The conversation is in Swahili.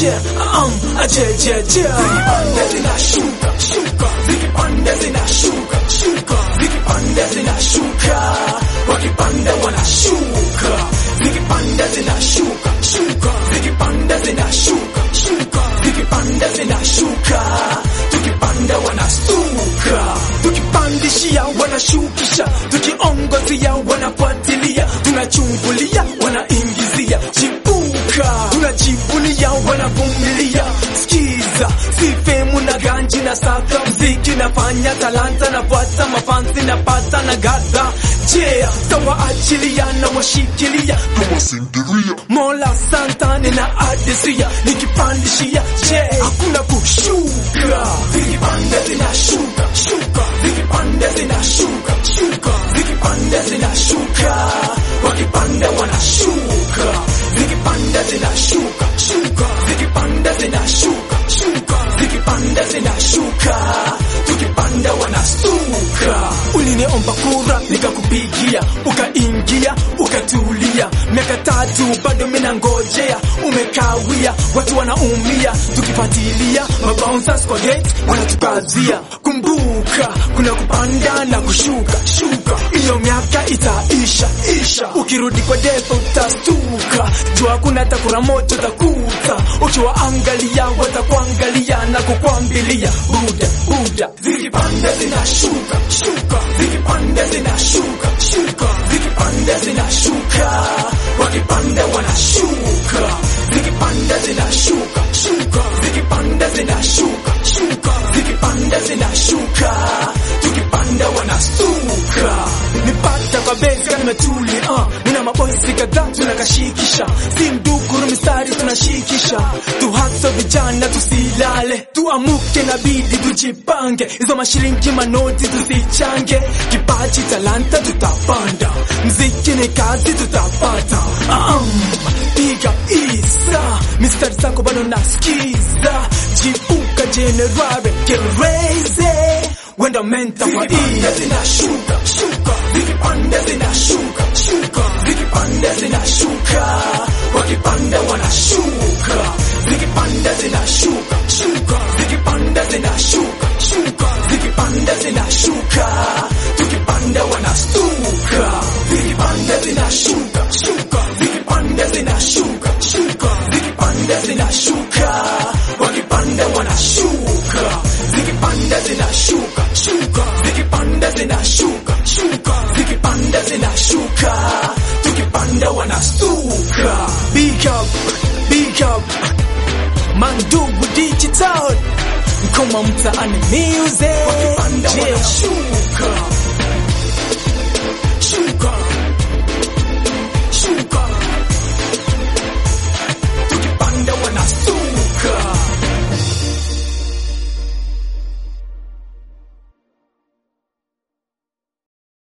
um, aje je je zikipanda zinashuka shuka zikipanda zinashuka shuka zikipanda zinashuka wakipanda wanashuka zikipanda zinashuka shuka zikipanda zinashuka shuka zikipanda zinashuka tukipanda wanastuka tukipandishia wanashukisha tukiongozia wanafuatilia tunachungulia wanaingizia chipuka tunajivunia wanavumilia skiza sifemu na ganji na saka mziki nafanya talanta nafuata mafansi napata na gadha je tawaachilia na washikilia mola santane na adisia nikipandishia je hakuna kushuka zikipanda zinashuka shuka zikipanda zinashuka shuka zikipanda zinashuka wakipanda wanashuka zikipanda zinashuka shuka zikipanda zinashuka shuka zikipanda zinashuka tukipanda wanastuka uliniomba kura nikakupigia ukaingia ukatulia miaka tatu bado mina ngojea umekawia watu wanaumia tukifatilia mabouncers kwa gate wanatukazia kumbuka kuna kupanda na kushuka shuka hiyo miaka itaisha isha ukirudi kwa depo utastuka jua kuna takura moto takuta ukiwaangalia watakuangalia na kukwambilia buda buda zikipanda zinashuka shuka zikipanda zinashuka shuka zikipanda zinashuka wakipanda wanashuka zikipanda zinashuka shuka zikipanda zinashuka shuka zikipanda zinashuka tukipanda wanastuka nipata kwa bezi kama nimetuli uh, nina mabosi kadhaa tunakashikisha si mdukuru mistari tunashikisha tuhaso vijana tusilale tuamuke na bidi tujipange hizo mashilingi manoti tusichange kipaji talanta tutapanda mziki ni kazi tutapata um, piga isa mistari zako bado nasikiza jipuka jenerare gereze wenda menta kwa iya zinashuka shuka zikipanda zinashuka shuka zikipanda zinashuka wakipanda wanashuka zikipanda zinashuka shuka zikipanda zinashuka shuka zikipanda zinashuka tukipanda wanastuka zikipanda zinashuka shuka zikipanda zinashuka shuka zikipanda zinashuka wakipanda wanashuka zikipanda zinashuka shuka zikipanda zinashuka shuka zikipanda zinashuka tukipanda wanastuka big up big up mandugu digital mkoma mtaani music Wakipanda Yeah. wanashuka